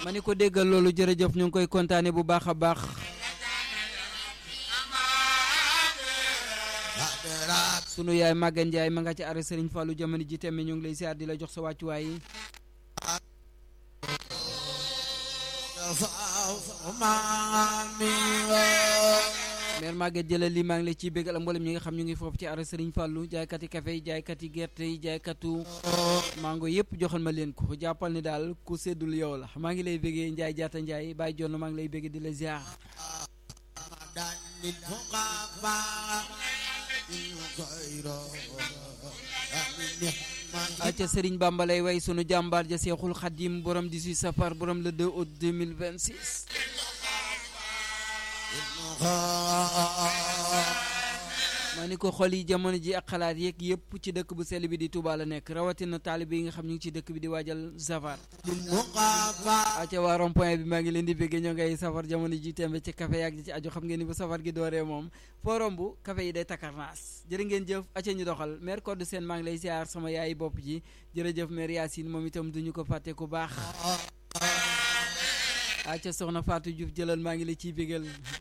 ma ni ko déggal loolu jërëjëf ñu ngi koy kontaane bu baax a baax sunu yaay Maguette Ndiaye ma nga ci arrêt Serigne Fallou jamono ji tembe ñu ngi lay siyaar di la jox sa wàccuwaay yi mère Maguette jëlal lii maa ngi lay ciy béggal ak mboolem ñi nga xam ñu ngi foofu ci arrêt Serigne Fallou jaaykati café yi jaaykati gerte yi jaaykatu mango yëpp joxal ma leen ko jàppal ni daal ku seddul yow la maa ngi lay béggee Ndiaye jaata Ndiaye bàyyi jonn maa ngi lay béggee di la ziar acca Serigne Bamba lay way sunu jàmbaar ja Seexul Xadim borom 18 safar borom le 2 août 2026 ma ni ko xol yi jamono ji ak xalaat yeeg yëpp ci dëkk bu sell bi di Touba la nekk rawatina taalibe yi nga xam ñu ngi ci dëkk bi di waajal safar acca waa rond point bi maa ngi leen di béggee ñoo ngay safar jamono ji tembe ci café yaag ci aju xam ngeen ni bu safar gi dooree moom foo romb café yi day takarnaas jërë ngeen jëf acca ñu doxal maire code seen maa ngi lay ziar sama yaayi bopp ji jërëjëf maire Yacine moom itam duñu ko fàtte ku baax acca soxna Fatou Diouf jëlal maa ngi la ciy bégal